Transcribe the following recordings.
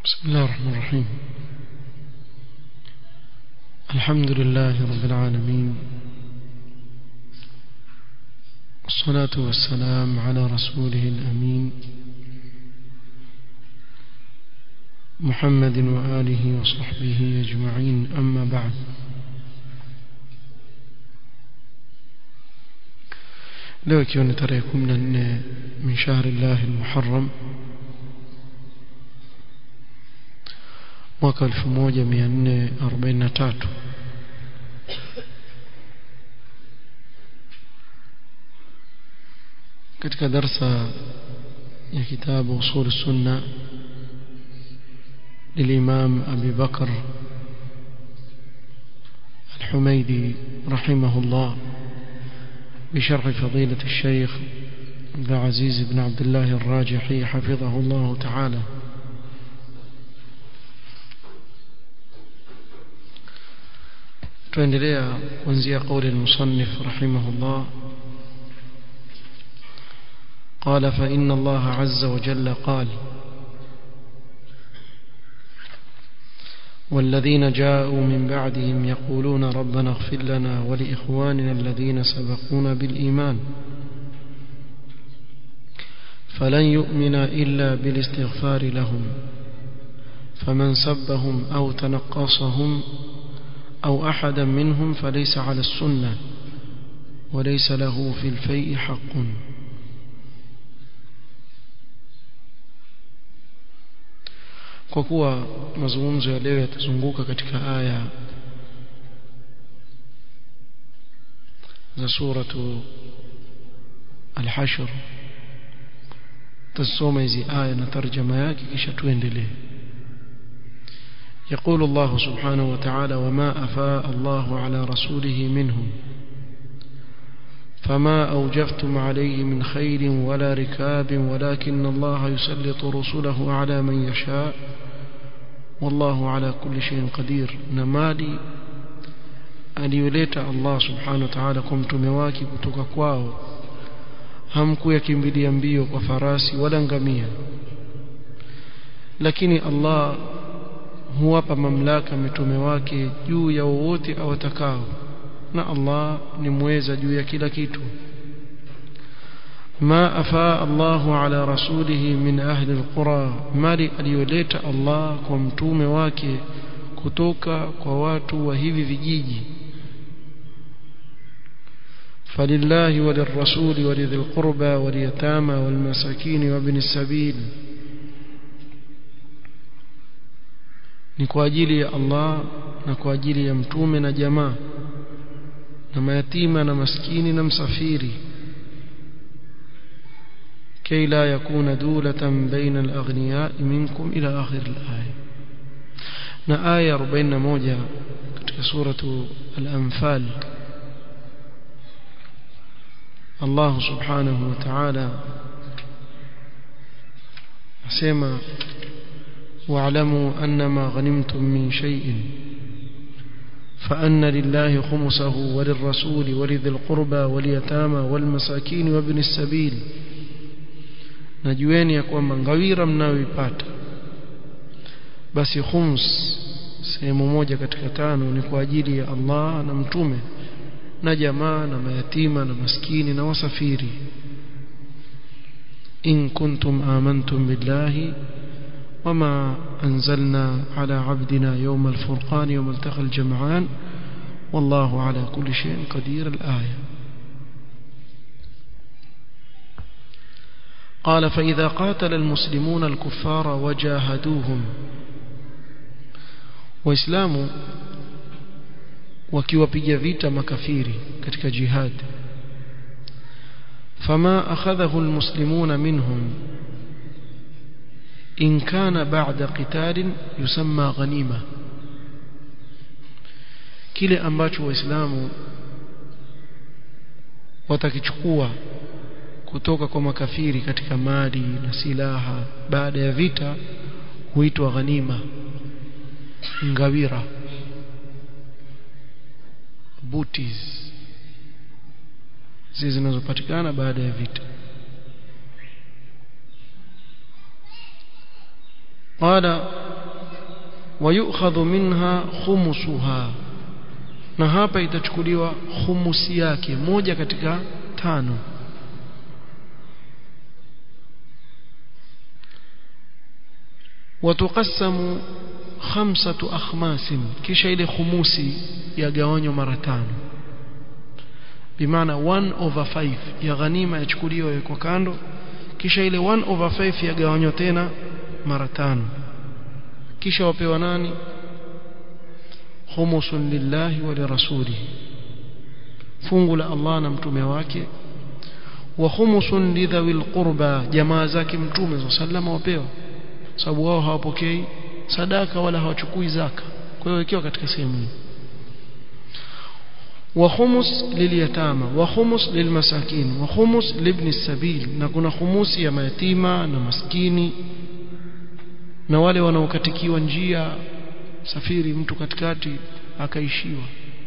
بسم الله الرحمن الرحيم الحمد لله رب العالمين والصلاة والسلام على رسوله الأمين محمد وآله وصحبه أجمعين أما بعد leo ikiwa ni tarehe 14 min shahri llahi almuharram mwaka 1443 katika darsa ya kitabu usul sunna للإمام أبي بكر الحميدي رحمه الله بشرح فضيلة الشيخ عبد العزيز بن عبد الله الراجحي حفظه الله تعالى tuendelea kuanzia قول المصنف رحمه الله قال فإن الله عز وجل قال والذين جاءوا من بعدهم يقولون ربنا اغفر لنا ولإخواننا الذين سبقونا بالإيمان فلن يؤمن إلا بالاستغفار لهم فمن سبهم أو تنقصهم أو أحدا منهم فليس على السنة وليس له في الفيء حق kwa kuwa mazungumzo ya leo yatazunguka katika aya za suratu al-hashr tusome hizi aya na tarjama yake kisha tuendelee يقول الله سبحانه وتعالى وما أفاء الله على رسوله منهم فما أوجفتم عليه من خير ولا ركاب ولكن الله يسلط رسله على من يشاء والله على كل شيء قدير نمالي aliyoleta Allah subhanahu wa ta'ala kwa mtume wake kutoka kwao hamkuyakimbilia mbio kwa farasi wala ngamia lakini Allah huwapa mamlaka mitume wake juu ya wowote awatakao na Allah ni mweza juu ya kila kitu ما أفاء الله على رسوله من أهل القرى مالي aliyoleta Allah kwa mtume wake kutoka kwa watu wa hivi vijiji فلله وللرسول ولذي القربى واليتامى والمساكين وابن السبيل ni kwa ajili ya Allah na kwa ajili ya mtume na jamaa na mayatima na maskini na msafiri كي لا يكون دولة بين الأغنياء منكم إلى آخر الآية نا آية 41 katika سورة الأنفال الله سبحانه وتعالى أسمى واعلموا أنما غنمتم من شيء فأن لله خمسه وللرسول ولذي القربى واليتامى والمساكين وابن السبيل najueni ya kwamba ngawira mnayoipata basi khums sehemu moja katika tano ni kwa ajili ya Allah na mtume na jamaa na mayatima na maskini na wasafiri in kuntum amantum billahi wama anzalna ala abdina yawm al-furqan yawm iltaqa al-jam'an wallahu ala kulli shay'in qadir al-aya قال فإذا قاتل المسلمون الكفار وجاهدوهم وإسلام wakiwapiga vita makafiri katika jihad fama akhadhahu almuslimuna minhum in kana ba'da qitalin yusamma ghanima kile ambacho waislamu watakichukua kutoka kwa makafiri katika mali na silaha baada ya vita huitwa ghanima ngawira booties zile zinazopatikana baada ya vita قال ويؤخذ منها خمسها na hapa itachukuliwa khumusi yake moja katika tano watuqassamu khamsatu akhmasin kisha ile khumusi yagawanywa mara tano bimaana 1 over 5 ya ghanima yachukuliwa kwa kando kisha ile 1 over 5 yagawanywa tena mara tano kisha wapewa nani khumusun lillahi wa lirasulihi fungu la Allah na mtume wake wa khumusun lidhawil qurba jamaa zake mtume sallallahu wapewa sababu wao hawapokei sadaka wala hawachukui zaka kwa hiyo ikiwa katika sehemu hii wa khumus lilyatama wa khumus lilmasakin wa khumus libni sabil na kuna khumusi ya mayatima na maskini na wale wanaokatikiwa njia safiri mtu katikati akaishiwa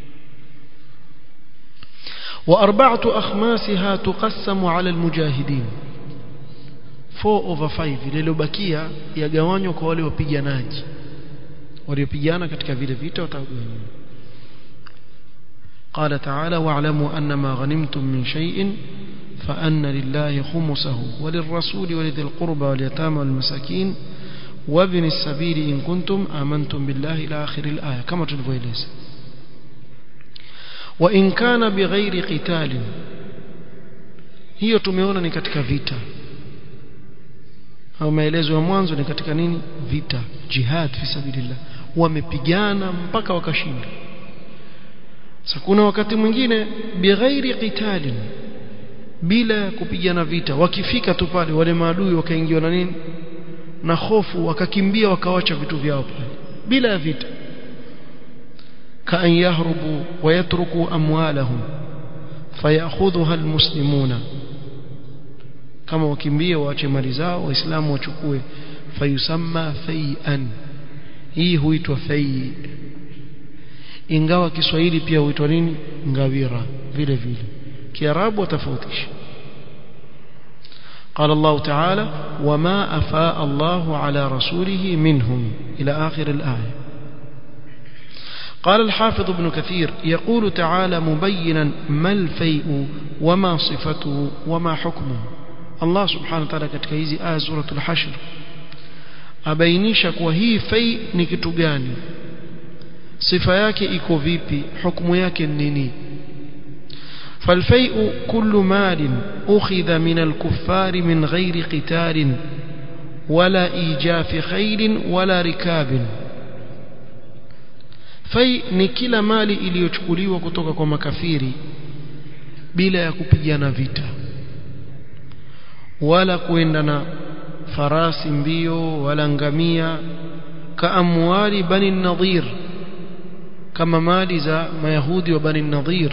وأربعة أخماسها تقسم على المجاهدين 4 over 5 lililobakia yagawanywa kwa wale wapiganaji waliopigana katika vile vita watagawanywa قال تعالى واعلموا أن ما غنمتم من شيء فأن لله خمسه وللرسول ولذي القربى واليتامى والمساكين وابن السبيل إن كنتم آمنتم بالله إلى آخر الآية كما تلفويليس وإن كان بغير قتال hiyo tumeona ni katika vita au maelezo ya mwanzo ni katika nini vita jihad fi sabilillah wamepigana mpaka wakashinda sasa kuna wakati mwingine bighairi qitalin bila kupigana vita wakifika tu pale wale maadui wakaingiwa na nini na hofu wakakimbia wakawacha vitu vyao pale bila ya vita kaan yahrubu wayatruku amwalahum fayakhudhuha almuslimuna kama wakimbie waache mali zao waislamu wachukue fayusamma fai'an hii huitwa fai ingawa Kiswahili pia huitwa nini ngawira vile vile kiarabu watofautisha قال الله تعالى وما أفاء الله على رسوله منهم إلى آخر الآية قال الحافظ ابن كثير يقول تعالى مبينا ما الفيء وما صفته وما حكمه الله سبحانه وتعالى katika hizi aya suratul hashr abainisha kuwa hii fai ni kitu gani sifa yake iko vipi hukumu yake ni nini فالفيء كل مال أخذ من الكفار من غير قتال ولا إيجاف خيل ولا ركاب fai ni kila mali iliyochukuliwa kutoka kwa makafiri bila ya kupigana vita wala kuenda na farasi mbio wala ngamia kaamwali bani nadhir kama mali za mayahudi wa bani nadhir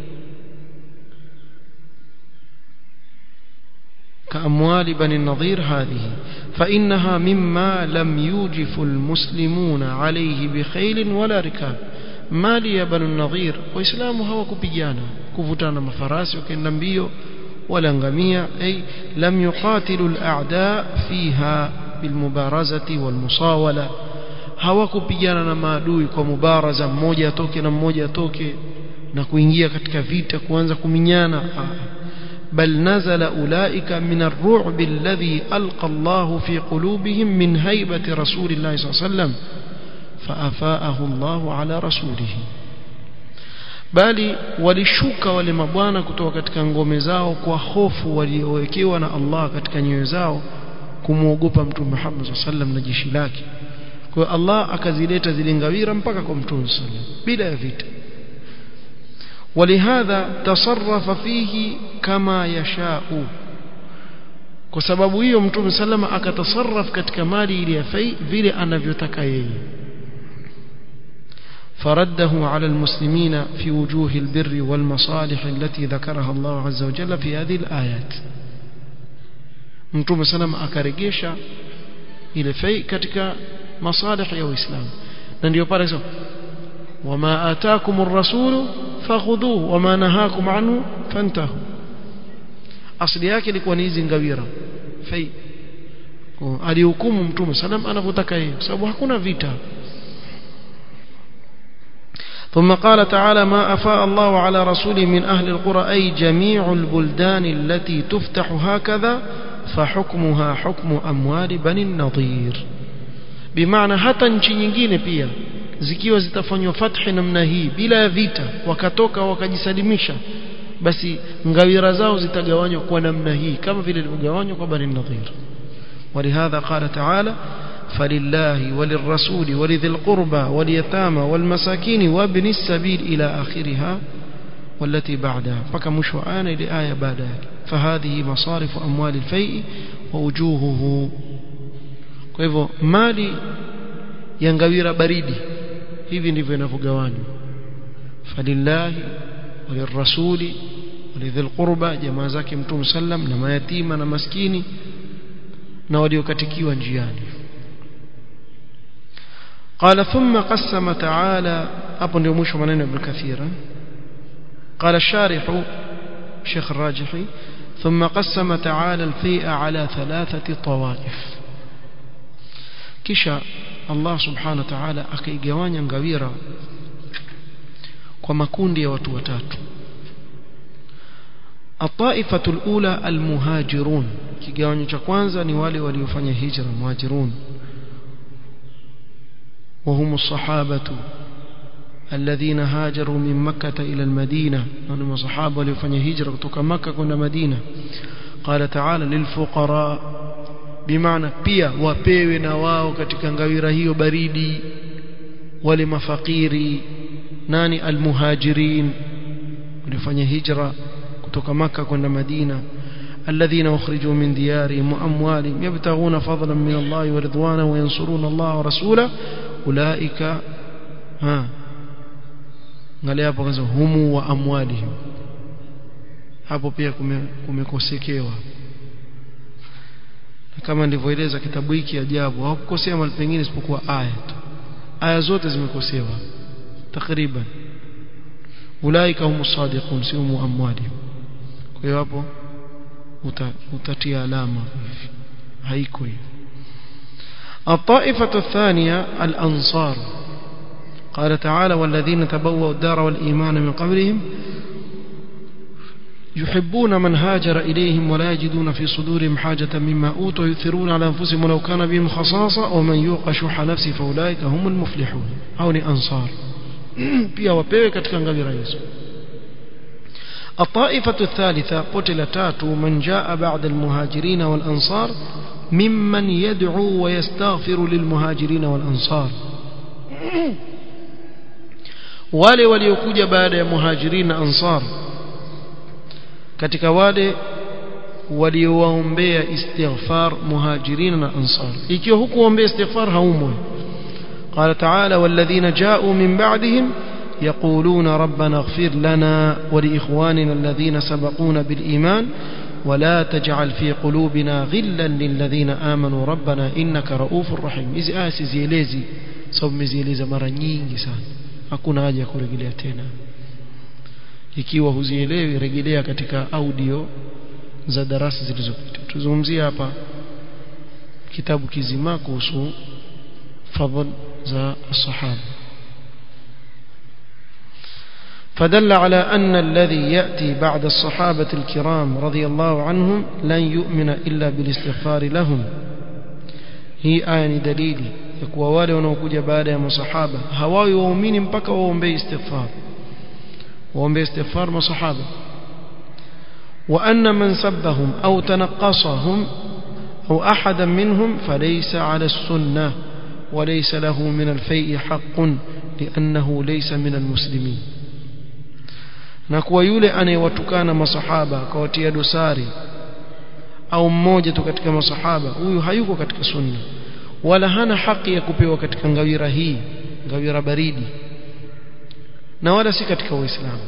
كأموال بني النضير هذه فإنها مما لم يوجف المسلمون عليه بخيل ولا ركاب مالي يا بني النضير وإسلام هو كبيانا كفتانا مفراس وكنا mbio ولا ngamia أي لم يقاتلوا الأعداء فيها بالمبارزة والمصاولة hawakupigana na maadui kwa mubaraza mmoja atoke na mmoja atoke na kuingia katika vita kuanza kuminyana بل نزل أولئك من الرعب الذي ألقى الله في قلوبهم من هيبة رسول الله صلى الله عليه وسلم فأفاءه الله على رسوله bali walishuka wale mabwana kutoka katika ngome zao kwa hofu waliowekewa na Allah katika nyoyo zao kumwogopa mtume Muhammad sallallahu alaihi wasallam na jeshi lake kwa hiyo Allah akazileta zile ngawira mpaka kwa mtume sallallahu alaihi wasallam bila ya vita ولهذا تصرف فيه كما يشاء kwa sababu hiyo mtume salama akatasarraf katika mali ile ya fai vile anavyotaka yeye فرده على المسلمين في وجوه البر والمصالح التي ذكرها الله عز وجل في هذه الآيات mtume salama akaregesha ile fai katika masalih ya Uislamu na ndio pale sasa wama ataakumur rasulu fakhudhuhu wama nahakum anhu fantahu asili yake ilikuwa ni hizi ngawira fai alihukumu mtume salam anavyotaka yeye kwa sababu hakuna vita ثم قال تعالى ما أفاء الله على رسوله من أهل القرى أي جميع البلدان التي تفتح هكذا فحكمها حكم أموال بني النضير بمعنى hata nchi nyingine pia zikiwa zitafanywa fathi namna hii bila ya vita wakatoka wakajisalimisha basi ngawira zao zitagawanywa kwa namna hii kama vile ilivyogawanywa kwa bani nadhir ولهذا قال تعالى فلله وللرسول ولذي القربى واليتامى والمساكين وابن السبيل إلى آخرها والتي بعدها فكمش آن لآية بعدها فهذه مصارف أموال الفيء ووجوهه kwa mali ya ngawira baridi hivi ndivyo inavyogawanywa falillahi walirrasuli walidhil qurba jamaa zake mtume sallam na mayatima na maskini na waliokatikiwa njiani قال ثم قسم تعالى hapo ndio mwisho maneno ibn kathira قال الشارح شيخ الراجحي ثم قسم تعالى الفيء على ثلاثة طوائف kisha Allah subhanahu wa ta'ala akaigawanya ngawira kwa makundi ya watu watatu الطائفة الأولى المهاجرون kigawanyo cha kwanza ni wale waliofanya hijra muhajirun وهم الصحابة الذين هاجروا من مكة إلى المدينة هم الصحابة waliofanya hijra kutoka Makka kwenda Madina قال تعالى للفقراء bimaana pia wapewe na wao katika ngawira hiyo baridi wale mafakiri nani almuhajirin walifanya hijra kutoka maka kwenda madina الذين أخرجوا من ديارهم وأموالهم يبتغون فضلا من الله ورضوانا وينصرون الله ورسوله أولئك ها قال hapo kaza humu wa amwalihim hapo pia kumekosekewa kama nilivyoeleza kitabu hiki ajabu hawakukosea mahali pengine isipokuwa aya tu aya zote zimekosewa takriban ulaika hum sadiqun si hum amwalihim kwa hiyo hapo utatia alama haiko hiyo الطائفة الثانية الأنصار قال تعالى والذين تبوأوا الدار والإيمان من قبلهم يحبون من هاجر إليهم ولا يجدون في صدورهم حاجة مما أوتوا يثرون على أنفسهم ولو كان بهم خصاصة ومن يوق شح نفسه فأولئك هم المفلحون أو أنصار pia wapewe katika ngawira hizo الطائفة الثالثة قتل تاتو من جاء بعد المهاجرين والأنصار ممن يدعو ويستغفر للمهاجرين والأنصار wale waliokuja baada ya muhajirin na ansar katika wale waliowaombea istighfar muhajirin na ansar ikiwa hukuombea istighfar haumwi قال تعالى والذين جاءوا من بعدهم يقولون ربنا اغفر لنا ولإخواننا الذين سبقونا بالإيمان ولا تجعل في قلوبنا غلا للذين آمنوا ربنا إنك رؤوف رحيم hizi aya sizielezi sababu mezieleza mara nyingi sana hakuna haja ya kurejelea tena ikiwa huzielewi rejelea katika audio za darasa zilizopita tuzungumzia hapa kitabu kizima kuhusu fadhl za sahaba فدل على أن الذي يأتي بعد الصحابة الكرام رضي الله عنهم لن يؤمن إلا بالاستغفار لهم هي آية دليل يكوى wale wanaokuja baada ya masahaba hawawi waumini mpaka waombee istighfar waombee istighfar masahaba وأن من سبهم أو تنقصهم أو أحدا منهم فليس على السنة وليس له من الفيء حق لأنه ليس من المسلمين na kuwa yule anayewatukana masahaba akawatia dosari au mmoja tu katika masahaba huyu hayuko katika sunna wala hana haki ya kupewa katika ngawira hii ngawira baridi na wala si katika uislamu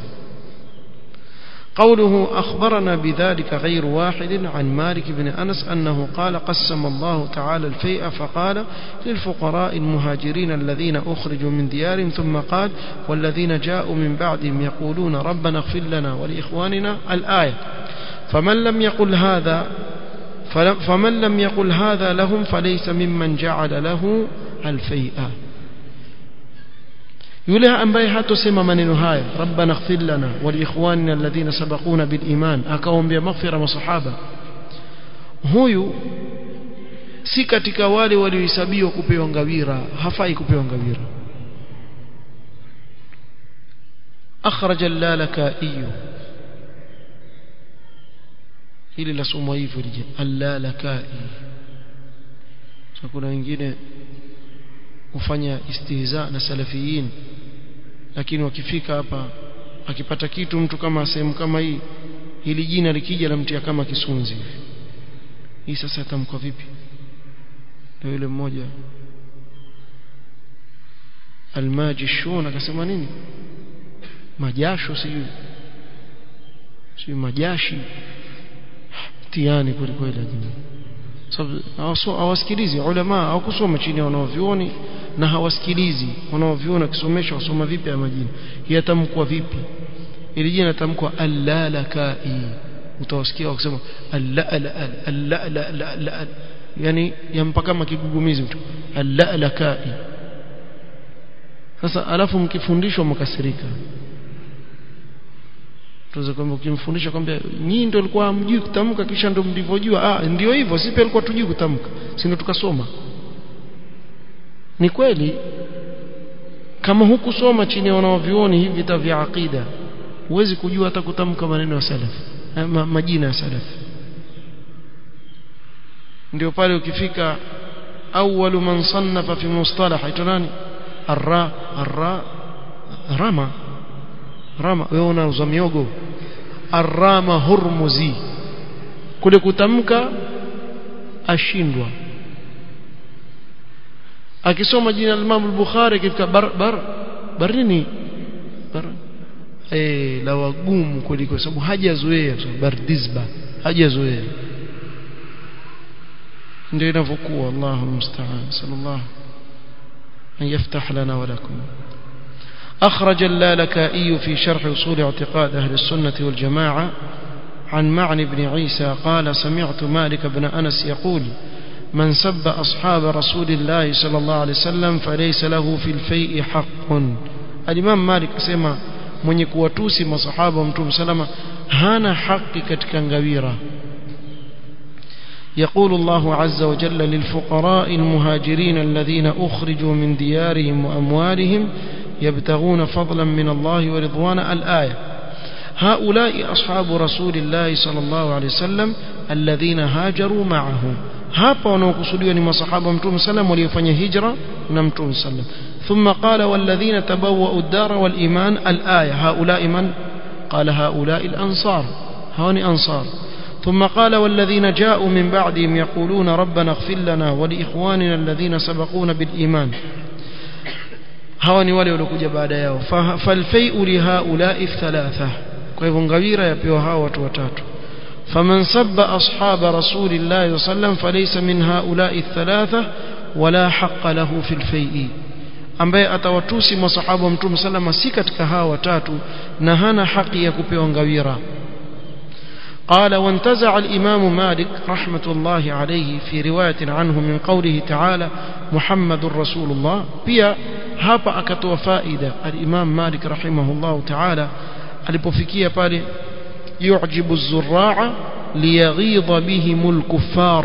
قوله أخبرنا بذلك غير واحد عن مالك بن أنس أنه قال قسم الله تعالى الفيء فقال للفقراء المهاجرين الذين أخرجوا من ديارهم ثم قال والذين جاءوا من بعدهم يقولون ربنا اغفر لنا ولإخواننا الآية فمن لم يقل هذا فمن لم يقل هذا لهم فليس ممن جعل له الفيء yule ambaye hatosema maneno haya rabbana ighfir lana wa liikhwanina alladhina sabaquna bil iman akaombea maghfira masahaba huyu si katika wale waliohesabiwa kupewa ngawira hafai kupewa ngawira أخرج اللالكائي hili lasomwa hivyo lije allalakai so kuna wengine hufanya istihza na salafiyin lakini wakifika hapa akipata kitu mtu kama sehemu kama hii hili jina likija lamtia kama kisunzi hii sasa tamkwa vipi ndio yule mmoja almajishun akasema nini majasho sijui sijui majashi tiani kweli kweli lakini sababu hawasikilizi ulama hawakusoma chini ya wanaovyuoni na hawasikilizi wanaovyuoni wakisomesha wasoma vipi ya majina yatamkwa vipi ili jina tamkwa allalakai utawasikia wakisema alla yani yampa kama kigugumizi mtu allalakai sasa alafu mkifundishwa mkasirika tuweze kwamba ukimfundisha kwamba nyinyi ndio alikuwa hamjui kutamka kisha ndio mlivyojua ah ndio hivyo sisi pia alikuwa tujui kutamka si ndio tukasoma ni kweli kama hukusoma chini ya wanaovioni hivi vita vya aqida huwezi kujua hata kutamka maneno ya salaf ma, majina ya salaf ndio pale ukifika awwalu man sannafa fi mustalah aitwa nani arra arra rama rama wewe unauza miogo arrama hurmuzi kule kutamka ashindwa akisoma jina la Imam al-Bukhari kifika bar bar barini bar eh la wagumu kuliko sababu hajazoea bardizba hajazoea ndio inavyokuwa Allahu musta'an sallallahu an yaftah lana wa lakum أخرج اللالكائي في شرح أصول اعتقاد أهل السنة والجماعة عن معن بن عيسى قال سمعت مالك بن أنس يقول من سب أصحاب رسول الله صلى الله عليه وسلم فليس له في الفيء حق الإمام مالك سمع من يكواتوسي مصحابة ومتوم سلمة هانا حق كتكنغويرة يقول الله عز وجل للفقراء المهاجرين الذين أخرجوا من ديارهم وأموالهم يبتغون فضلا من الله ورضوانا الآية هؤلاء أصحاب رسول الله صلى الله عليه وسلم الذين هاجروا معه hapa wanaokusudiwa ni masahaba mtume sallam waliofanya hijra na mtume sallam thumma qala walladhina tabawwa'u ad-dara wal iman al-aya haula'i man qala haula'i al-ansar hawani ansar ثم قال والذين جاءوا من بعدهم يقولون ربنا اغفر لنا ولإخواننا الذين سبقونا بالإيمان hawa ni wale waliokuja baada yao falfai'u li haula'i thalatha kwa hivyo ngawira yapewa hawa watu watatu faman sabba ashaba rasulillahi sallam falaysa min haula'i thalatha wala haqqa lahu fil fai'i ambaye atawatusi masahaba wa mtume sallama si katika hawa watatu na hana haki ya kupewa ngawira قال وانتزع الإمام مالك رحمة الله عليه في رواية عنه من قوله تعالى محمد رسول الله بيا hapa akatoa faida al-Imam Malik rahimahullah ta'ala alipofikia pale yu'jibu az-zurra'a liyaghidha bihim al-kuffar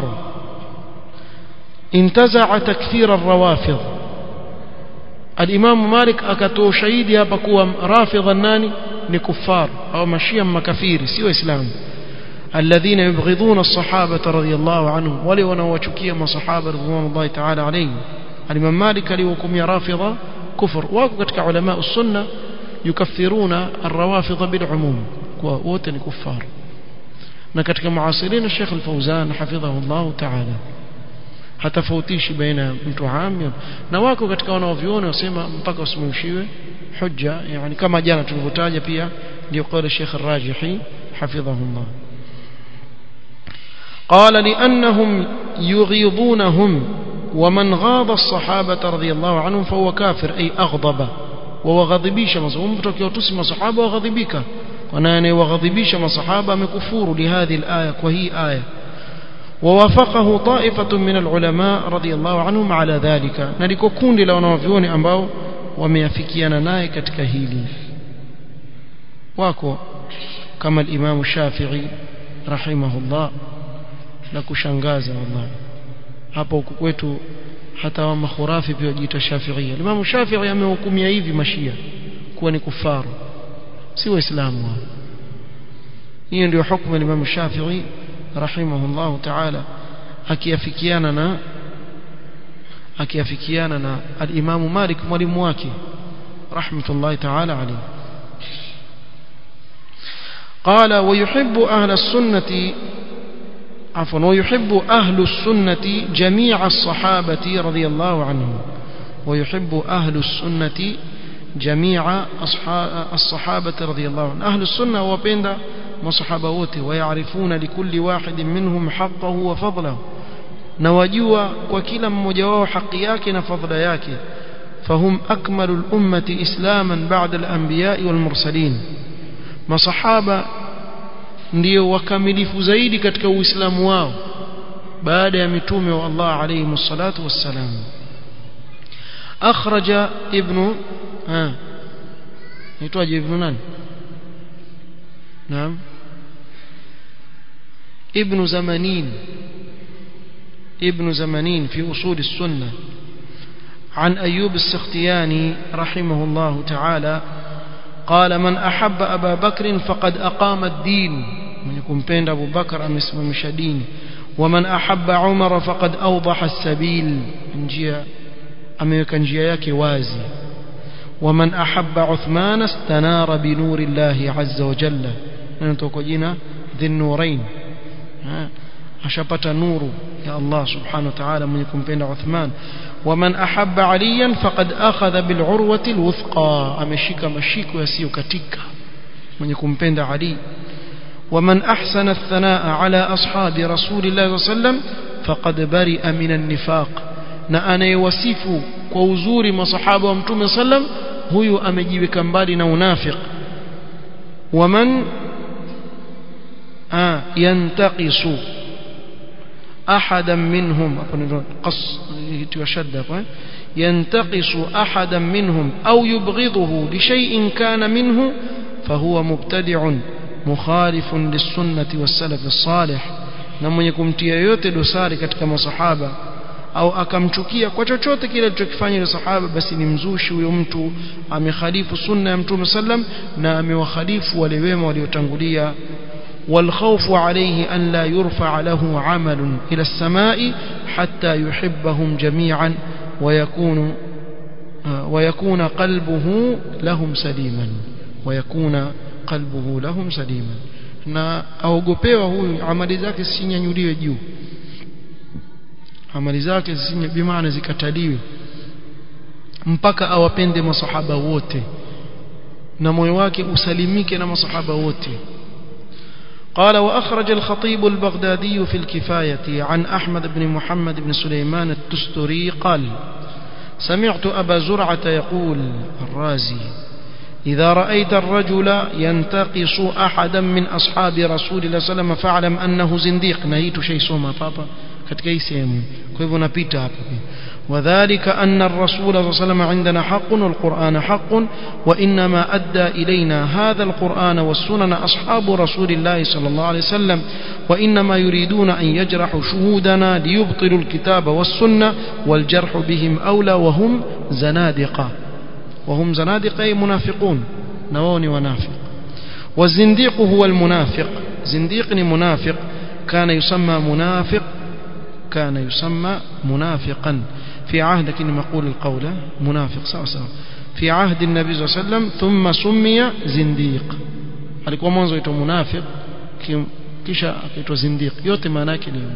intaza'a takfir ar-rawafid al-Imam Malik akatoa shahidi hapa kuwa rafidha nani ni kuffar au mashia makafiri si waislamu الذين يبغضون الصحابة رضي الله عنهم ولي ونوچukia masahaba radhiallahu ta'ala alayhim الإمام مالك ليوكم رافضة كفر واكو كتك علماء السنة يكفرون الروافض بالعموم ووتن كفار نكتك معاصرين الشيخ الفوزان حفظه الله تعالى hatafautishi baina mtu am na wako katika wanaoviona wasema mpaka usimamishiwe hujja yani kama jana tulivyotaja pia ndio qala Sheikh Ar-Rajihi hafidhahullah qala li'annahum yughidunahum ومن غاض الصحابة رضي الله عنهم فهو كافر أي أغضب وغضبيش مصحابة تكيوتس مصحابة وغضبك وناني وغضبيش مصحابة مكفور لهذه الآية وهي آية ووافقه طائفة من العلماء رضي الله عنهم على ذلك نلكو كون لو نوفيوني أنباو wameafikiana naye katika hili wako kama al-Imam Shafi'i rahimahullah na kushangaza wallahi hapa huku kwetu hata wa makhurafi pia wajiita Shafi'ia Imam Shafi'i amehukumia hivi mashia kuwa ni kufaru si waislamu wao hiyo ndio hukumu ya Imam Shafi'i rahimahullah ta'ala akiafikiana na akiafikiana na al-Imam Malik mwalimu wake rahmatullahi ta'ala alayhi قال ويحب أهل السنة عفوا ويحب أهل السنة جميع الصحابة رضي الله عنهم ويحب أهل السنة جميع الصحابة رضي الله عنهم أهل السنة وبين مصحبوته ويعرفون لكل واحد منهم حقه وفضله نواجوا وكلا مجواه حقياك نفضل ياك فهم أكمل الأمة إسلاما بعد الأنبياء والمرسلين masahaba ndio wakamilifu zaidi katika uislamu wao baada ya mitume wa Allah alayhi msalatu wassalam akhraja ibn ha aitwaje ibn nani naam ibn zamanin ابن زمانين في أصول السنة عن أيوب السختياني رحمه الله تعالى قال من أحب أبا بكر فقد أقام الدين من يكون بين أبو بكر أم اسم مشدين ومن أحب عمر فقد أوضح السبيل نجيا أم يكن جياك وازي ومن أحب عثمان استنار بنور الله عز وجل نتوكجنا ذي النورين أشبت نور يا الله سبحانه وتعالى من يكون بين عثمان ومن أحب عليا فقد أخذ بالعروة الوثقى أمشيك مشيك يسيو كتك من يكون بين علي ومن أحسن الثناء على أصحاب رسول الله صلى الله عليه وسلم فقد برئ من النفاق na anayewasifu kwa uzuri masahaba wa mtume sallam huyu amejiweka mbali na unafiq waman yantaqisu أحدا منهم قص وشد ينتقص أحدا منهم أو يبغضه لشيء كان منه فهو مبتدع مخالف للسنة والسلف الصالح نمن يكمtia yote dosari katika masahaba au akamchukia kwa chochote kile alichokifanya yule sahaba basi ni mzushi huyo mtu amekhalifu sunna ya mtume sallam na amewakhalifu wale wema waliotangulia والخوف عليه أن لا يرفع له عمل إلى السماء حتى يحبهم جميعا ويكون ويكون قلبه لهم سليما ويكون قلبه لهم سليما na aogopewa huyu amali zake zisinyanyuliwe juu amali zake zisinye bimaana zikataliwe mpaka awapende masahaba wote na moyo wake usalimike na masahaba wote قال وأخرج الخطيب البغدادي في الكفاية عن أحمد بن محمد بن سليمان التستري قال سمعت أبا زرعة يقول الرازي إذا رأيت الرجل ينتقص أحدا من أصحاب رسول الله صلى الله عليه وسلم فاعلم أنه زنديق نهيت شيء سوما بابا katika hii sehemu kwa hivyo napita hapa وذلك أن الرسول صلى الله عليه وسلم عندنا حق والقرآن حق وإنما أدى إلينا هذا القرآن والسنن أصحاب رسول الله صلى الله عليه وسلم وإنما يريدون أن يجرحوا شهودنا ليبطلوا الكتاب والسنة والجرح بهم أولى وهم زنادقة وهم زنادقة أي منافقون نووني ونافق والزنديق هو المنافق زنديق منافق كان يسمى منافق كان يسمى منافقا في عهد كني مقول القول منافق سوا سوا في عهد النبي صلى الله عليه وسلم ثم سمي زنديق alikuwa mwanzo aitwa munafiq kisha akaitwa zindiq yote maana yake ni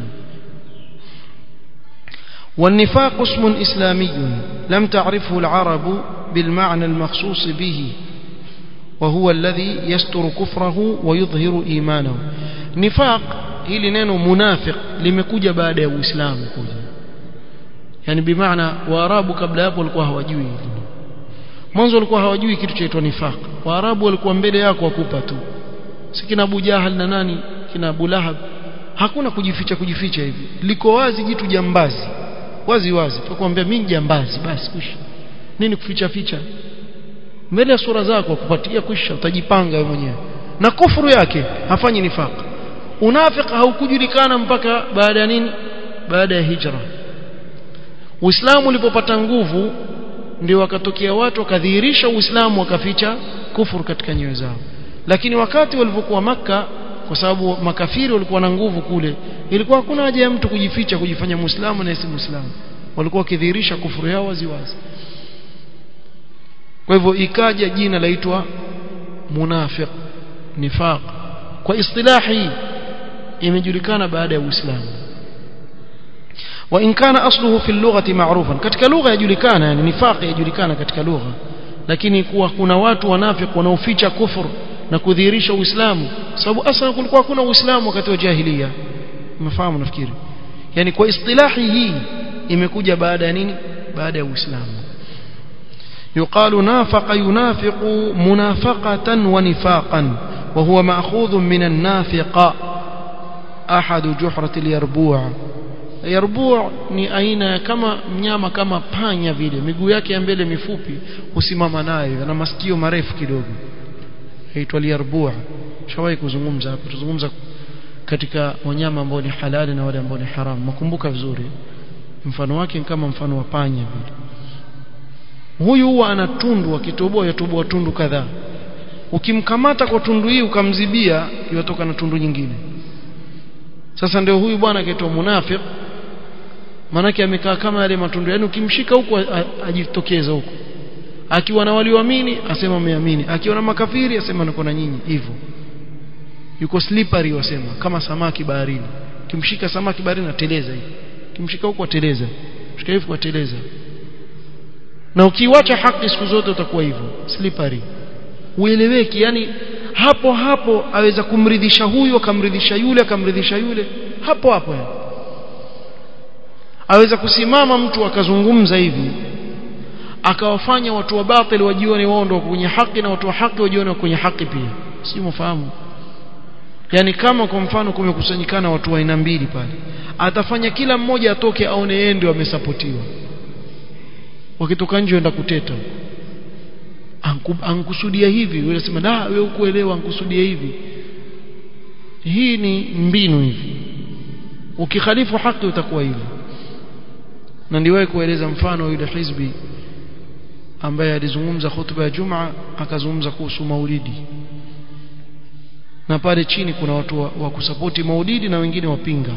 والنفاق اسم إسلامي لم تعرفه العرب بالمعنى المخصوص به وهو الذي يستر كفره ويظهر إيمانه نفاق hili neno munafiq limekuja baada ya uislamu kuja yani bimaana waarabu kabla hapo walikuwa hawajui hili mwanzo walikuwa hawajui kitu chaitwa nifaq waarabu walikuwa mbele yako wakupa tu si kina Abu Jahal na nani kina Abu Lahab hakuna kujificha kujificha hivi liko wazi jitu jambazi wazi wazi tukwambia mimi jambazi basi kushi nini kuficha ficha mbele ya sura zako kupatia kwisha utajipanga wewe mwenyewe na kufuru yake hafanyi nifaq unafiki haukujulikana mpaka baada ya nini baada ya hijra Uislamu ulipopata nguvu ndio wakatokea watu wakadhihirisha Uislamu wakaficha kufuru katika nyoyo zao lakini wakati walipokuwa maka kwa sababu makafiri walikuwa na nguvu kule ilikuwa hakuna haja ya mtu kujificha kujifanya muislamu na si muislamu walikuwa wakidhihirisha kufuru yao waziwazi kwa hivyo ikaja jina laitwa munafiq nifaq kwa istilahi imejulikana baada ya uislamu وإن كان أصله في اللغة معروفا katika lugha yajulikana yani nifaq yajulikana katika lugha lakini kuwa kuna watu wanafiq wanaoficha kufur na kudhihirisha uislamu sababu asla kulikuwa kuna uislamu wakati wa jahiliya umefahamu nafikiri yani kwa istilahi hii imekuja baada ya nini baada ya uislamu يقال نافق ينافق منافقة ونفاقا وهو مأخوذ من النافق أحد جحرة اليربوع yarbu ni aina kama mnyama kama panya vile miguu yake ya mbele mifupi husimama nayo na masikio marefu kidogo aitwa yarbu shawahi kuzungumza hapo tuzungumza katika wanyama ambao ni halali na wale ambao ni haramu makumbuka vizuri mfano wake kama mfano wa panya vile huyu huwa ana tundu akitoboa yatoboa tundu kadhaa ukimkamata kwa tundu hii ukamzibia yotoka na tundu nyingine sasa ndio huyu bwana akaitwa munafiq manake amekaa kama yale matundu yani ukimshika huko ajitokeza huko akiwa na walioamini asema ameamini akiwa na makafiri asema niko na nyinyi hivyo yuko slippery wasema kama samaki baharini kimshika samaki baharini ateleza hivi kimshika huko ateleza shika hivi ateleza na ukiwacha haki siku zote utakuwa hivyo slippery ueleweki yani hapo hapo aweza kumridhisha huyu akamridhisha yule akamridhisha yule hapo hapo yani. aweza kusimama mtu akazungumza hivi akawafanya watu wa batili wajione wao ndio kwenye haki na watu wa haki wajione kwenye haki pia si mfahamu yani kama kwa mfano kumekusanyikana watu wa aina mbili pale atafanya kila mmoja atoke aone yeye ndio amesapotiwa wakitoka nje enda kuteta ankusudia hivi wewe unasema da wewe ukuelewa ankusudia hivi hii ni mbinu hivi ukikhalifu haki utakuwa hivi na ndiwahi kueleza mfano yule hizbi ambaye alizungumza hutuba ya Jumaa akazungumza kuhusu maulidi na pale chini kuna watu wa, wa kusapoti maulidi na wengine wapinga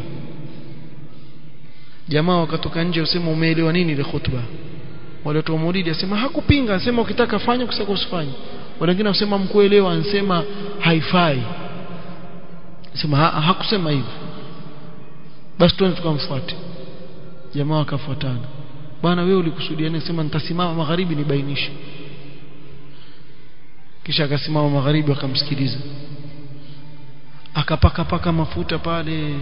jamaa wakatoka nje wasema umeelewa nini ile hutuba wale watu wa maulidi asema hakupinga anasema ukitaka fanya ukisaka usifanye wale wengine wasema mkuelewa anasema haifai sema ha, hakusema hivyo basi tuende tukamfuate jamaa wakafuatana bwana wewe ulikusudia nini sema nitasimama magharibi nibainishe kisha akasimama magharibi akamsikiliza akapaka paka mafuta pale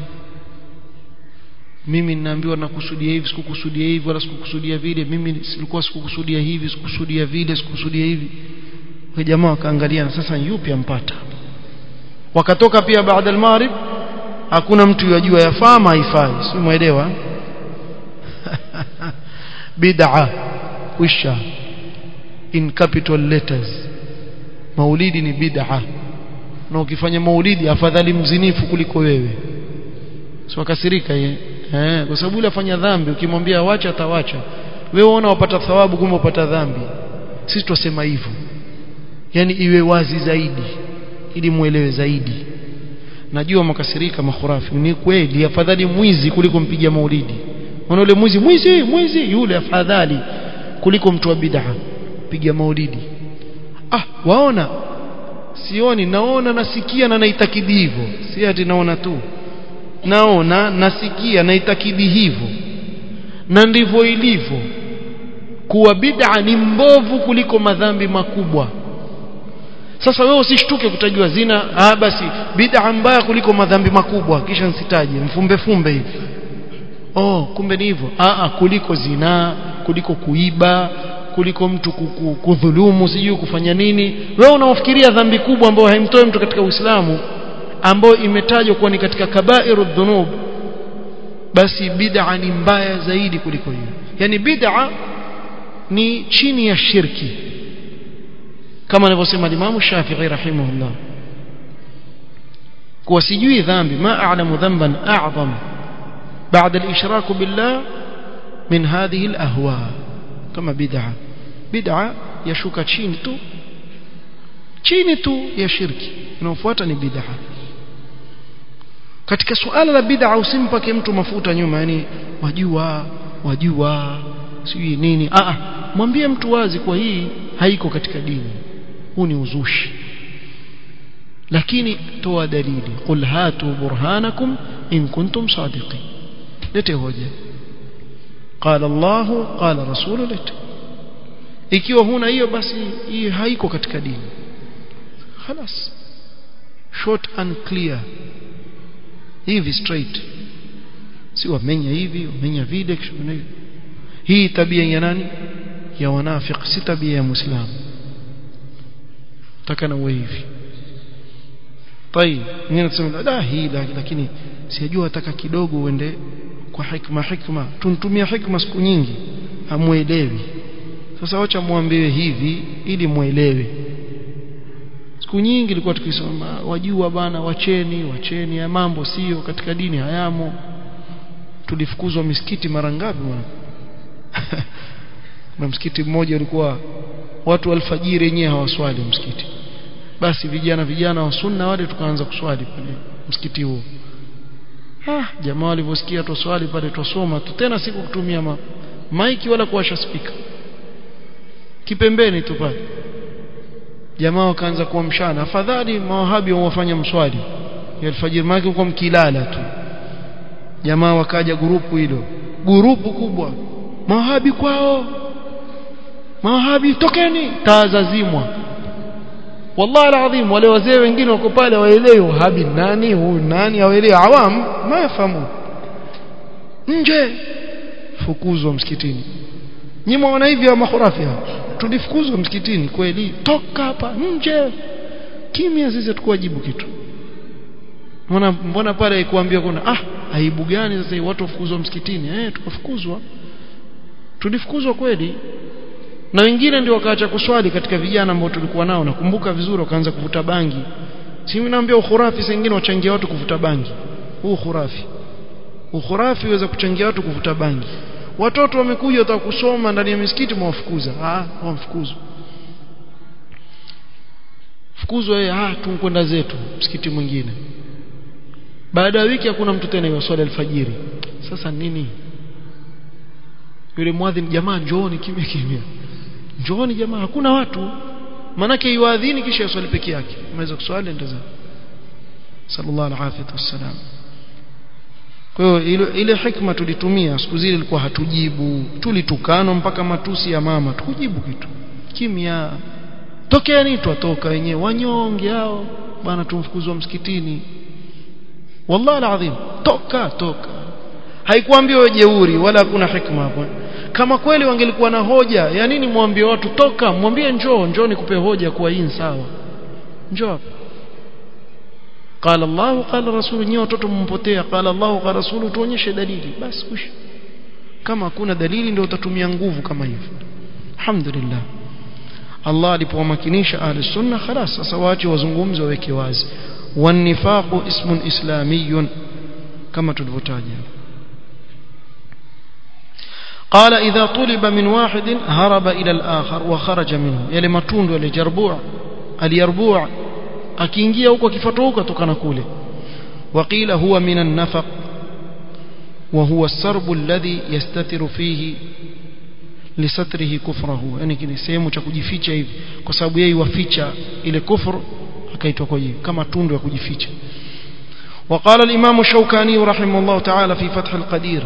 mimi ninaambiwa nakusudia hivi sikukusudia hivi wala sikukusudia vile mimi silikuwa sikukusudia hivi sikukusudia vile sikukusudia hivi kwa jamaa wakaangalia sasa yupi ampata wakatoka pia baada al-maghrib hakuna mtu yajua yafaa haifai si muelewa bid'a wisha in capital letters maulidi ni bid'a na ukifanya maulidi afadhali mzinifu kuliko wewe si wakasirika yeye eh kwa sababu yule afanya dhambi ukimwambia wacha atawacha wewe unaona wapata thawabu kumbe upata dhambi sisi twasema hivyo yani iwe wazi zaidi ili muelewe zaidi najua makasirika makhurafi ni kweli afadhali mwizi kuliko mpiga maulidi unaona yule mwizi mwizi mwizi yule afadhali kuliko mtu wa bid'a piga maulidi ah waona sioni naona nasikia na naitakidi hivyo si ati naona tu naona nasikia naitakidi hivyo na ndivyo ilivyo kuwa bid'a ni mbovu kuliko madhambi makubwa sasa wewe usishtuke kutajua zina ah basi bid'a mbaya kuliko madhambi makubwa kisha nsitaje mfumbe fumbe hivi oh kumbe ni hivyo ah ah kuliko zina kuliko kuiba kuliko mtu kudhulumu sijui kufanya nini wewe unaofikiria dhambi kubwa ambayo haimtoi mtu katika Uislamu ambayo imetajwa kuwa ni katika kabairu dhunub basi bid'a ni mbaya zaidi kuliko hiyo yani bid'a ni chini ya shirki kama anavyosema Imam Shafi'i rahimahullah kuwa sijui dhambi ma a'lamu dhanban a'zam ba'da al-ishrak billah min hadhihi al-ahwa kama bid'a bid'a yashuka chini tu chini tu ya shirki inayofuata ni bid'a katika suala la bid'a usimpake mtu mafuta nyuma yani wajua wajua sijui nini a mwambie mtu wazi kwa hii haiko katika dini huu ni uzushi lakini toa dalili qul hatu burhanakum in kuntum sadiqin lete hoja qala Allah qala rasulu lete ikiwa huna hiyo basi hii haiko katika dini خلاص short and clear hivi straight si wamenya hivi wamenya vile hivi hii tabia ya nani ya wanafiki si tabia ya muislamu taka na uwe hivi طيب mimi nasema da hii lakini sijajua nataka kidogo uende kwa hikma hikma tuntumia hikma siku nyingi hamuelewi sasa wacha muambiwe hivi ili muelewe siku nyingi ilikuwa tukisoma wajua bana wacheni wacheni ya mambo sio katika dini hayamo tulifukuzwa misikiti mara ngapi bwana na msikiti mmoja ulikuwa watu alfajiri wenyewe hawaswali msikiti basi vijana vijana wa sunna wale tukaanza kuswali pale msikiti huo ah jamaa walivyosikia tuswali pale tusoma tu tena siku kutumia ma maiki wala kuwasha speaker kipembeni tu pale jamaa wakaanza kuamshana afadhali mawahabi wafanya mswali ya alfajiri maki kwa mkilala tu jamaa wakaja grupu hilo grupu kubwa mawahabi kwao mawahabi tokeni taa zazimwa wallahi alazim wale wazee wengine wako pale waelewi wahabi nani huyu nani hawaelewi awam mayafahamu nje fukuzwa msikitini nyinyi mwaona hivi wa makhurafi tulifukuzwa msikitini kweli toka hapa nje kimya sisi tukuwajibu kitu mbona mbona pale kuambia kuna ah aibu gani sasa watu wafukuzwa msikitini eh tukafukuzwa tulifukuzwa kweli na wengine ndio wakaacha kuswali katika vijana ambao tulikuwa nao nakumbuka vizuri wakaanza kuvuta bangi si naambia ukhurafi sengine wachangia watu kuvuta bangi huu khurafi ukhurafi uweza kuchangia watu kuvuta bangi watoto wamekuja wataka kusoma ndani ya misikiti mwafukuza ah wamfukuzwa fukuzwa yeye ah tunkwenda zetu msikiti mwingine baada ya wiki hakuna mtu tena yoswali alfajiri sasa nini yule mwadhini jamaa njooni kimya kimya njooni jamaa hakuna watu manake yuadhini kisha yaswali peke yake mweza kuswali ndio sallallahu alaihi wasallam kwa hiyo ile, ile hikma tulitumia siku zile ilikuwa hatujibu tulitukano mpaka matusi ya mama tukujibu kitu kimya tokeni twatoka wenyewe wanyonge hao bwana tumfukuzwa msikitini wallahi alazim toka toka haikuambiwa jeuri wala hakuna hikma hapo kama kweli wangelikuwa na hoja ya nini mwambie watu toka mwambie njoo njoo nikupe hoja kuwa hii sawa njoo hapa قال الله قال رسول nyewe watoto mumpotea قال الله قال رسول tuonyeshe dalili basi kush kama hakuna dalili ndio utatumia nguvu kama hivyo alhamdulillah Allah alipowamakinisha ahli sunna خلاص sasa waache wazungumze waweke wazi wanifaqu ismun islamiyun kama tulivyotaja قال إذا طلب من واحد هرب إلى الآخر وخرج منه يلي متوند يلي جربوع اليربوع akiingia huko akifuata huko atokana kule وقيل هو من النفق وهو السرب الذي يستتر فيه لستره كفره yani kile sehemu cha kujificha hivi kwa sababu yeye waficha ile kufur akaitwa kwa hiyo kama tundu ya kujificha وقال الإمام الشوكاني رحمه الله تعالى في فتح القدير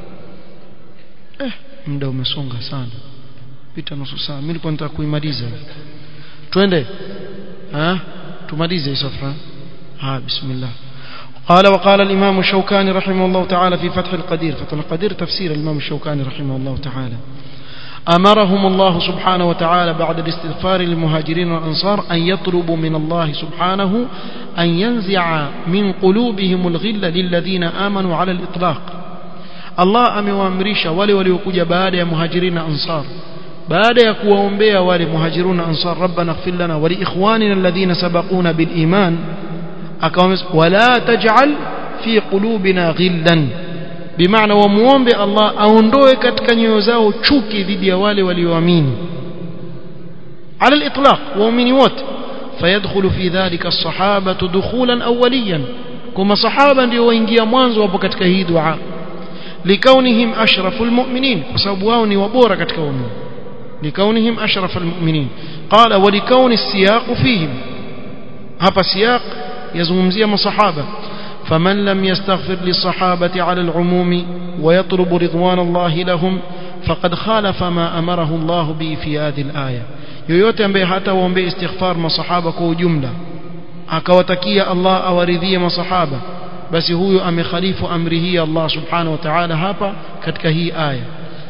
eh muda umesonga sana pita nusu saa mimi nilikuwa nataka kuimaliza twende ah tumalize صفحه ها بسم الله قال وقال الإمام الشوكاني رحمه الله تعالى في فتح القدير فتح القدير تفسير الإمام الشوكاني رحمه الله تعالى أمرهم الله سبحانه وتعالى بعد الاستغفار للمهاجرين والأنصار أن يطلبوا من الله سبحانه أن ينزع من قلوبهم الغل للذين آمنوا على الإطلاق الله أموامريش ولي ولي وكجا بعد يا مهاجرين أنصار baada ya kuwaombea wale muhajiruna ansar rabbana ighfir lana wa li ikhwanina alladhina sabaquna bil iman akawaambia wala taj'al fi qulubina ghillan bimaana wamuombe Allah aondoe katika nyoyo zao chuki dhidi ya wale walioamini على الإطلاق ومن wote فيدخل في ذلك الصحابة دخولا أوليا كما صحابة ndio waingia mwanzo hapo katika hii dua لكونهم أشرف المؤمنين وسبب wao ni wabora katika waumini لكونهم أشرف المؤمنين قال ولكون السياق فيهم hapa siyaq yazungumzia masahaba فمن لم يستغفر للصحابة على العموم ويطلب رضوان الله لهم فقد خالف ما أمره الله به في هذه الآية yoyote ambaye hata waombee istighfar masahaba kwa ujumla akawatakia Allah awaridhie masahaba basi huyo amekhalifu amri hii Allah subhanahu wa ta'ala hapa katika hii aya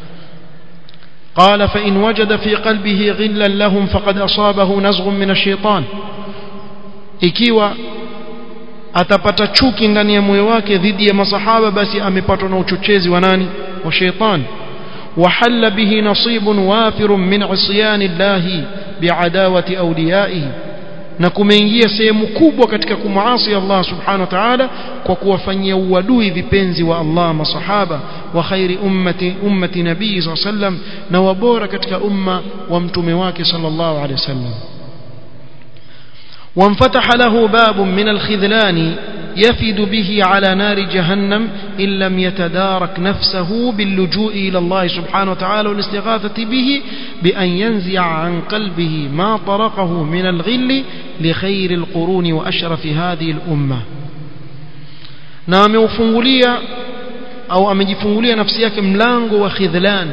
قال فإن وجد في قلبه غلا لهم فقد أصابه نزغ من الشيطان ikiwa atapata chuki ndani ya moyo wake dhidi ya masahaba basi amepatwa na uchochezi wa nani wa sheitan وحل به نصيب وافر من عصيان الله بعداوة أوليائه na kumeingia sehemu kubwa katika kumuasi Allah subhanahu wa ta'ala kwa kuwafanyia uadui vipenzi wa Allah masahaba wa khairi ummati ummati nabii sallam na wabora katika umma wa mtume wake sallallahu alaihi wasallam وانفتح له باب من الخذلان يفد به على نار جهنم إن لم يتدارك نفسه باللجوء إلى الله سبحانه وتعالى والاستغاثة به بأن ينزع عن قلبه ما طرقه من الغل لخير القرون وأشرف هذه الأمة نام وفنغلية أو أمجفنغلية نفسيك ملانغ وخذلان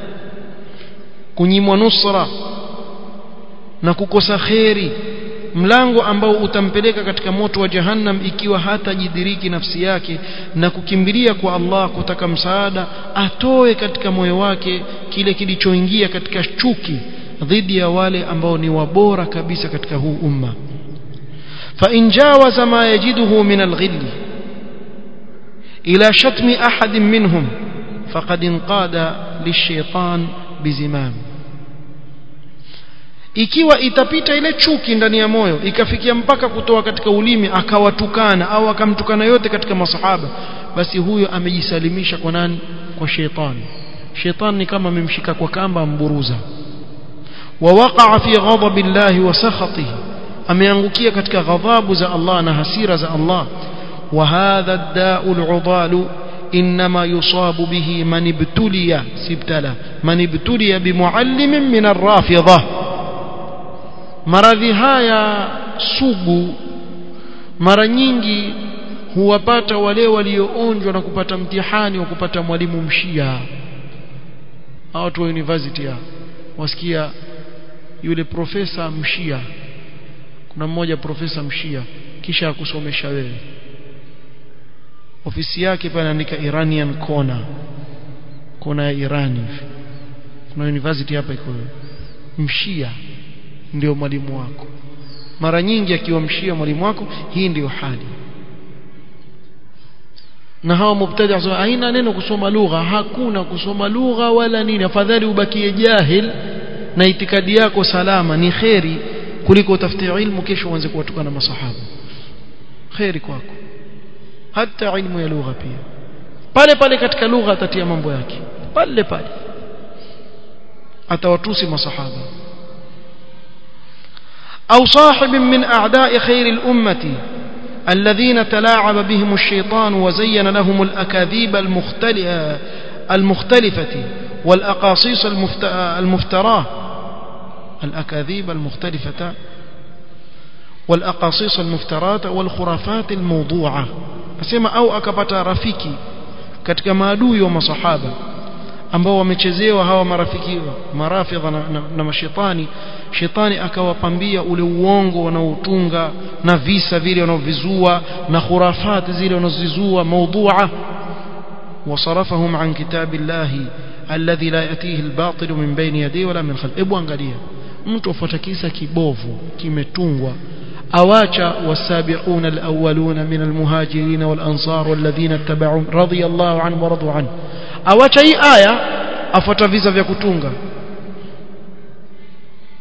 كنيم ونصرة نكوكوس خيري mlango ambao utampeleka katika moto wa jahannam ikiwa hatajidiriki nafsi yake na kukimbilia kwa Allah kutaka msaada atoe katika moyo wake kile kilichoingia katika chuki dhidi ya wale ambao ni wabora kabisa katika huu umma fa in jawaza ma yajiduhu min al-ghill ila shatmi ahad minhum faqad inqada lish-shaytan bizimam ikiwa itapita ile chuki ndani ya moyo ikafikia mpaka kutoa katika ulimi akawatukana au akamtukana yote katika masahaba basi huyo amejisalimisha kwa nani kwa shetani shetani ni kama amemshika kwa kamba amburuza wa waqa'a fi ghadabi llahi wa sakhatihi ameangukia katika ghadhabu za Allah na hasira za Allah wa hadha ad-da'u al-'udalu إنما يصاب به من ابتلي سبتلا من ابتلي بمعلم من الرافضة maradhi haya sugu mara nyingi huwapata wale walioonjwa na kupata mtihani wa kupata mwalimu mshia watu wa university ya wasikia yule profesa mshia kuna mmoja profesa mshia kisha akusomesha wewe ofisi yake pale anaandika Iranian corner kona ya Irani kuna university hapa iko mshia ndio mwalimu wako mara nyingi akiwamshia mwalimu wako hii ndiyo hali na hawa mubtadi haina neno kusoma lugha hakuna kusoma lugha wala nini afadhali ubakie jahil na itikadi yako salama ni kheri kuliko utafute ilmu kesho uanze kuwatukana masahaba kheri kwako hata ilmu ya lugha pia pale pale katika lugha atatia mambo yake pale pale atawatusi masahaba أو صاحب من أعداء خير الأمة الذين تلاعب بهم الشيطان وزين لهم الأكاذيب المختلفة والأقاصيص المفتراه الأكاذيب المختلفة والأقاصيص المفترات والخرافات الموضوعة أسمى أو أكبتا رفيكي katika maadui wa masahaba ambao wamechezewa hawa marafiki marafidha na, na, na mashetani shetani akawapambia ule uongo wanaotunga na visa vile wanaovizua na khurafati zile wanazozizua maudhua wasarafahum an kitabillahi alladhi la yatihi albatil min bayni yadihi wala min khalfi ebu angalia mtu afuata kisa kibovu kimetungwa awacha wasabiquna alawwaluna min almuhajirin walansar walladhina ittaba'u radiyallahu anhum wa radu anhu awacha hii aya afuata visa vya kutunga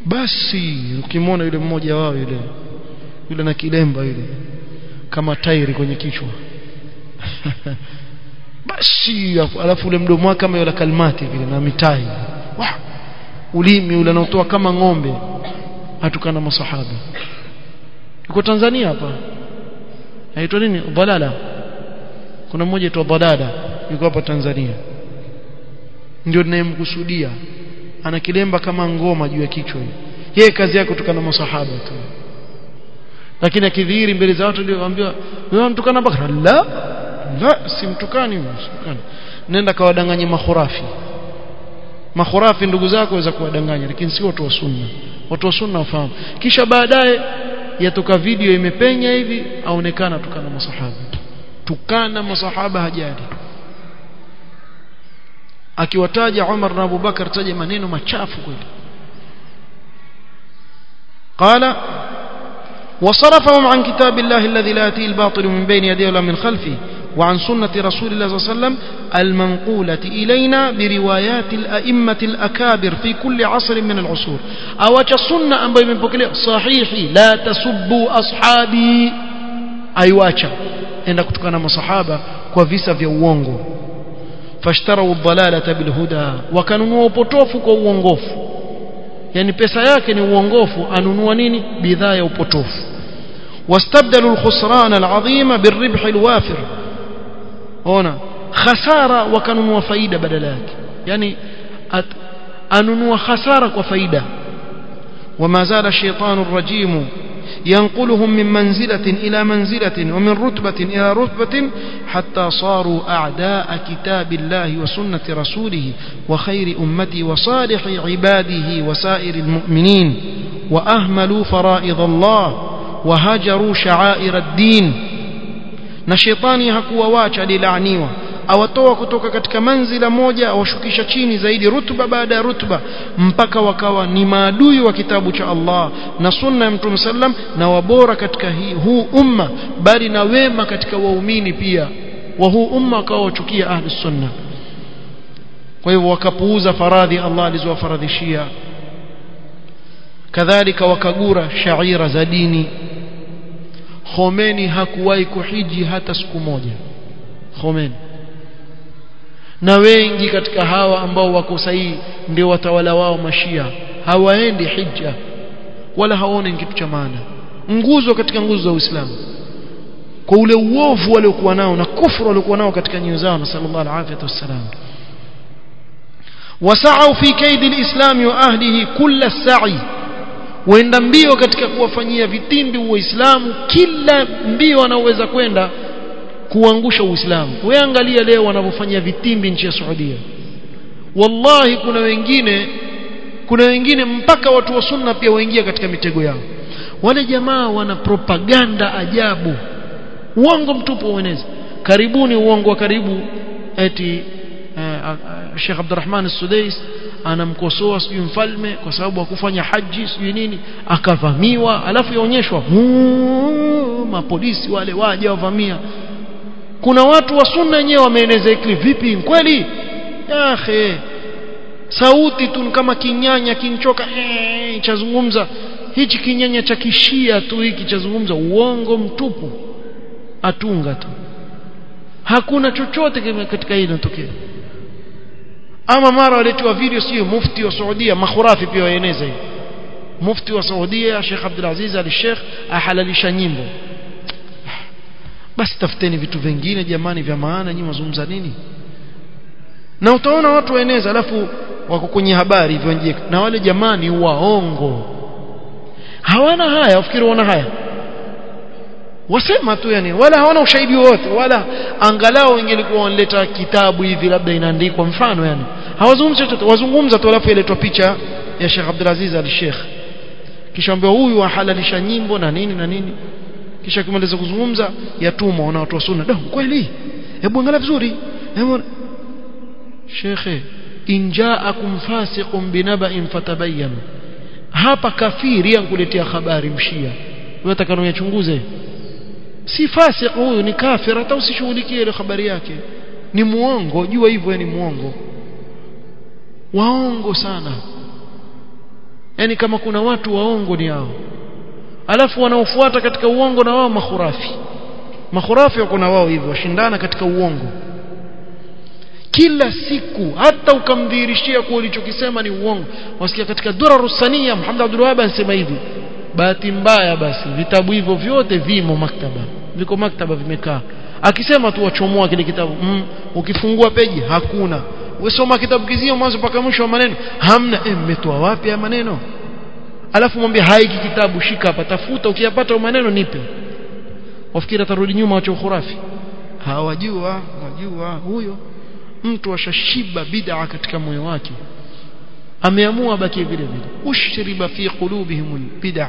basi ukimwona yule mmoja wao yule yule na kilemba yule kama tairi kwenye kichwa basi alafu ule mdomo wake kama yule kalmati vile na mitai Wah! ulimi ule unaotoa kama ng'ombe atukana masahaba yuko Tanzania hapa aitwa nini dalala kuna mmoja aitwa dalala yuko hapa Tanzania ndio ninayemkusudia ana kilemba kama ngoma juu ya kichwa yeye kazi yake kutukana masahaba tu lakini akidhihiri mbele za watu ndio waambiwa wewe mtukana Bakara la la simtukani simtukani nenda kawadanganye makhurafi makhurafi ndugu zako waweza kuwadanganya lakini si watu wa sunna watu wa sunna wafahamu kisha baadaye yatoka video imepenya hivi aonekana tukana masahaba tukana masahaba hajali akiwataja Umar na Abu Bakar taja maneno machafu kweli قال وصرفهم عن كتاب الله الذي لا يأتيه الباطل من بين يديه ولا من خلفه وعن سنة رسول الله صلى الله عليه وسلم المنقولة إلينا بروايات الأئمة الأكابر في كل عصر من العصور أو السنة أم بين بكلي صحيح لا تسبوا أصحابي أيواcha enda kutokana masahaba kwa visa vya uongo fashtarau dhalalata bilhuda wakanunua upotofu kwa uongofu yani pesa yake ni uongofu anunua nini bidhaa ya upotofu wastabdalu alkhusran alazima birribh alwafir ona khasara wakanunua faida badala yake yani at, anunua khasara kwa faida وما زال الشيطان الرجيم ينقلهم من منزلة إلى منزلة ومن رتبة إلى رتبة حتى صاروا أعداء كتاب الله وسنة رسوله وخير أمته وصالح عباده وسائر المؤمنين وأهملوا فرائض الله وهجروا شعائر الدين نشيطاني هكوا واcha للعنيوة awatoa kutoka katika manzila moja awashukisha chini zaidi rutuba baada ya rutuba mpaka wakawa ni maadui wa kitabu cha Allah na sunna ya Mtume sallam na wabora katika hii, huu umma bali na wema katika waumini pia wa huu umma wakawa wachukia ahli sunna kwa hivyo wakapuuza faradhi Allah alizowafaradhishia kadhalika wakagura shaira za dini Khomeini hakuwahi kuhiji hata siku moja Khomeini na wengi katika hawa ambao wako sahihi ndio watawala wao mashia hawaendi hija wala hawaoni kitu cha maana nguzo katika nguzo za Uislamu kwa ule uovu waliokuwa nao na kufuru waliokuwa nao katika nyoyo zao na sallallahu alaihi wasallam wasau fi kaidi alislam wa ahlihi kulla sa'i waenda mbio katika kuwafanyia vitimbi uislamu kila mbio wanaoweza kwenda kuangusha uislamu wewe angalia leo wanavyofanyia vitimbi nchi ya Saudia wallahi kuna wengine kuna wengine mpaka watu wa sunna pia waingia katika mitego yao wale jamaa wana propaganda ajabu uongo mtupu ueneza karibuni uongo wa karibu eti uh, uh, Sheikh Abdurrahman As-Sudais anamkosoa sijui mfalme kwa sababu hakufanya haji sijui nini akavamiwa alafu yaonyeshwa mapolisi wale waje wavamia kuna watu wa sunna wenyewe wameeneza ikli vipi kweli akhe sauti tu kama kinyanya kinchoka ee, chazungumza hichi kinyanya cha kishia tu hiki chazungumza uongo mtupu atunga tu hakuna chochote katika hili linatokea ama mara waletiwa video sio mufti wa Saudia makhurafi pia waeneza hiyo mufti wa Saudia Sheikh Abdul Aziz Al Sheikh ahalalisha nyimbo basi tafuteni vitu vingine jamani vya maana nyinyi mazungumza nini na utaona watu waeneza alafu wako kwenye habari hivyo nje na wale jamani waongo hawana haya ufikiri wana haya wasema tu yani wala hawana ushahidi wote wala angalau ingelikuwa wanaleta kitabu hivi labda inaandikwa mfano yani hawazungumzi chochote wazungumza tu alafu iletwa picha ya Sheikh Abdulaziz al-Sheikh kisha ambaye huyu ahalalisha nyimbo na nini na nini kisha kimaliza kuzungumza yatumwa na watu wa sunna ndio kweli hebu angalia vizuri hebu shekhe in ja'akum fasiqun binaba'in fatabayyanu hapa kafiri ankuletea habari mshia wewe utakanoyachunguze si fasik huyu ni kafir hata usishughulikie ile habari yake ni muongo jua hivyo ni muongo waongo sana yani kama kuna watu waongo ni hao alafu wanaofuata katika uongo na wao makhurafi makhurafi wako na wao hivyo washindana katika uongo kila siku hata ukamdhihirishia kuwa ulichokisema ni uongo wasikia katika durarusania Muhammad Abdul Wahhab anasema hivi bahati mbaya basi vitabu hivyo vyote vimo maktaba viko maktaba vimekaa akisema tu wachomoa kile kitabu mm, ukifungua peji hakuna usoma kitabu kizio mwanzo mpaka mwisho wa maneno hamna eh mmetoa wapi ya maneno alafu mwambie haiki kitabu shika hapa tafuta ukiyapata maneno nipe wafikiri atarudi nyuma wacho khurafi hawajua wajua huyo mtu ashashiba bid'a katika moyo wake ameamua baki vile vile ushriba fi qulubihim bid'a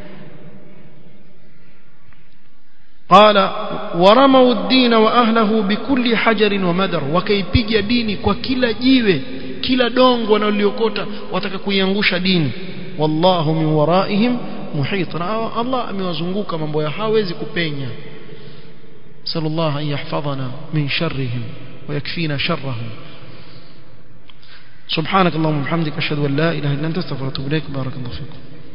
قال ورموا الدين واهله بكل حجر ومدر wakaipiga dini kwa kila jiwe kila dongo wanaliokota wataka kuiangusha dini wallahu min waraihim muhit na Allah amewazunguka mambo ya hawezi kupenya sallallahu an yahfadhana min sharrihim ويكفينا شرهم سبحانك اللهم وبحمدك اشهد ان لا اله الا انت استغفرك واتوب اليك بارك الله فيكم